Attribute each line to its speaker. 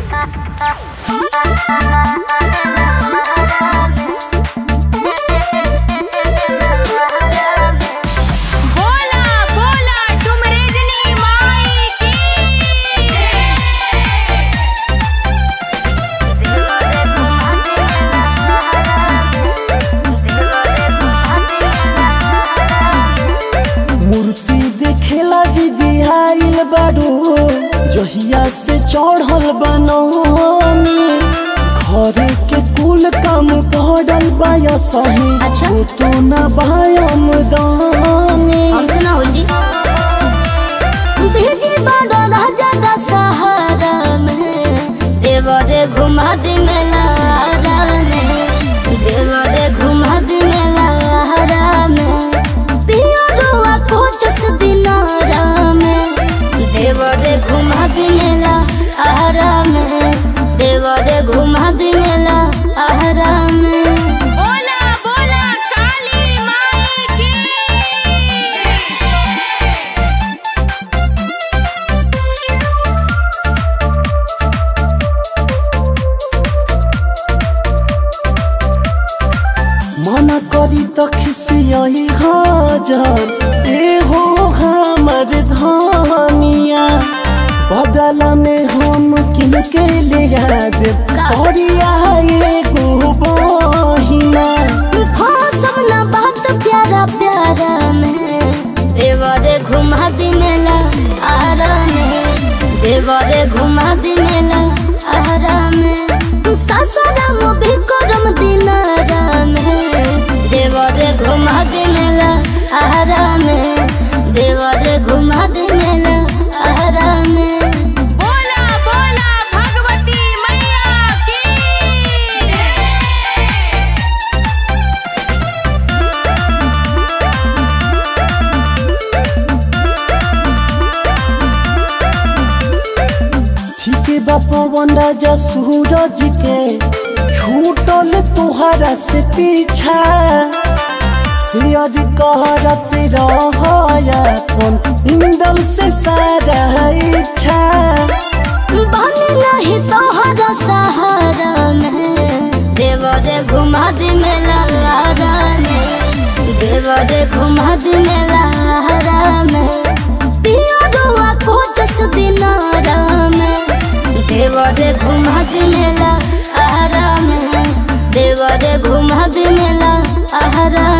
Speaker 1: बोला बोला तुम रजनी माई की
Speaker 2: मूर्ति देखेला जी दिहाइल बारू जहिया से चढ़ल बनौनी घरे के कुल काम पड़ल बाया सही
Speaker 3: अच्छा।
Speaker 2: वो तो न बायम दानी
Speaker 3: हमसे ना हो जी भेजी बड़ा राजा का सहारा में देवरे घुमा दे मेला में देवरे घुमा दे मेला में पियरुआ कोचस दिनारा में देवरे घुमा दे मेला आहारा में देवरे घुमा दे मेला आहारा में
Speaker 1: बोला बोला काली माई की
Speaker 2: मना करी तो खिसियही हाजर ए हो हमर धनिया बदला में हम किनके ले दे सौरिया एगो बहिना
Speaker 3: सब ना बात प्यारा प्यारा में देवरे घुमा दी मेला आरा में देवरे घुमा दी मेला आरा में सासाराम भी करम दिनारा में देवरे घुमा दी मेला आरा में देवरे घुमा दी मेला आरा में
Speaker 1: बोला बोला भगवती मैया की
Speaker 2: ठीक बा पवन राजा सूरज के छूटल तुहरा से पीछा शेयर करत रहन इंदल से सारा इच्छा
Speaker 3: बने नहीं तोहरा सहारा में देवरे घुमा दे मेला में देवरे घुमा दे मेला में पियरुआ कोचस दिनारा में देवरे घुमा दे मेला आहारा में देवरे घुमा दे मेला आहारा